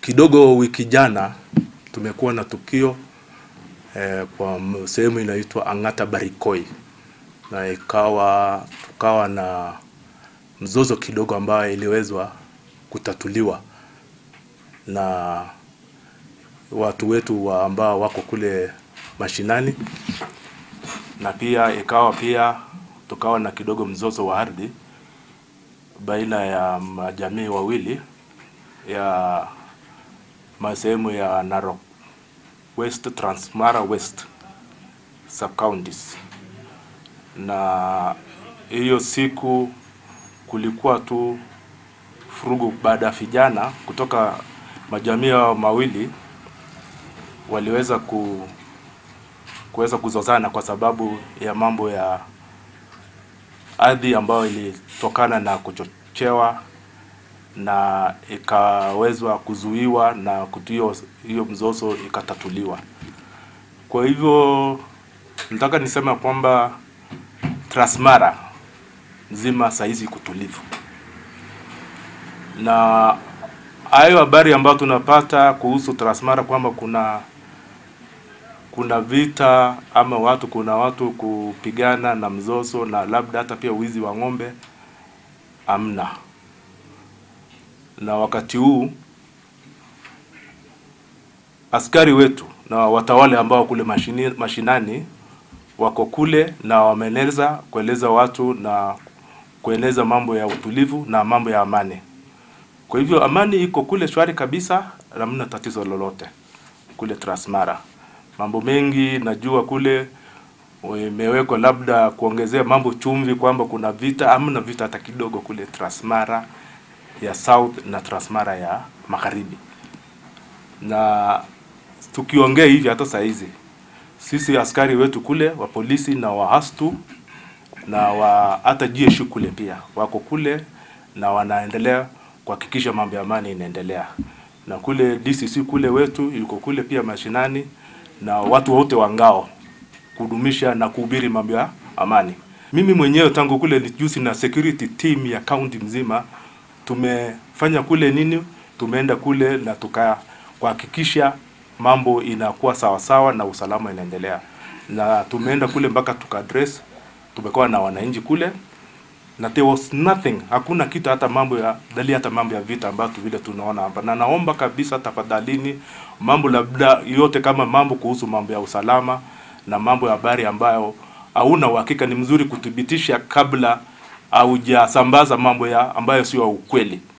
Kidogo wiki jana tumekuwa na tukio eh, kwa sehemu inaitwa Ang'ata Barikoi, na ikawa tukawa na mzozo kidogo ambayo iliwezwa kutatuliwa na watu wetu wa ambao wako kule mashinani, na pia ikawa pia tukawa na kidogo mzozo wa ardhi baina ya majamii wawili ya masehemu ya Narok West, Transmara West sub counties, na hiyo siku kulikuwa tu furugu baada ya vijana kutoka majamii hao mawili waliweza ku kuweza kuzozana kwa sababu ya mambo ya ardhi ambayo ilitokana na kuchochewa na ikawezwa kuzuiwa na kutio hiyo mzozo ikatatuliwa. Kwa hivyo nataka niseme kwamba Transmara nzima saizi kutulivu, na hayo habari ambayo tunapata kuhusu Transmara kwamba kuna kuna vita ama watu kuna watu kupigana na mzozo na labda hata pia wizi wa ng'ombe, amna. Na wakati huu askari wetu na watawale ambao kule mashini, mashinani wako kule na wameeneza kueleza watu na kueneza mambo ya utulivu na mambo ya amani. Kwa hivyo amani iko kule shwari kabisa, hamna tatizo lolote kule Transmara. Mambo mengi najua kule imewekwa labda kuongezea mambo chumvi, kwamba kuna vita. Hamna vita hata kidogo kule Transmara ya South na Transmara ya Magharibi. Na tukiongea hivi hata saa hizi sisi askari wetu kule wa polisi na wa hastu na wa hata jeshi kule pia wako kule na wanaendelea kuhakikisha mambo ya amani inaendelea, na kule DCC kule wetu yuko kule pia mashinani na watu wote wa ngao kudumisha na kuhubiri mambo ya amani. Mimi mwenyewe tangu kule juzi na security team ya county mzima tumefanya kule nini, tumeenda kule na tuka kuhakikisha mambo inakuwa sawa sawa na usalama inaendelea, na tumeenda kule mpaka tuka address, tumekuwa na wananchi kule na there was nothing, hakuna kitu hata mambo ya dali hata mambo ya vita ambayo vile tunaona hapa, na naomba kabisa tafadhalini, mambo labda yote kama mambo kuhusu mambo ya usalama na mambo ya habari ambayo hauna uhakika, ni mzuri kuthibitisha kabla haujasambaza mambo ya ambayo sio ukweli.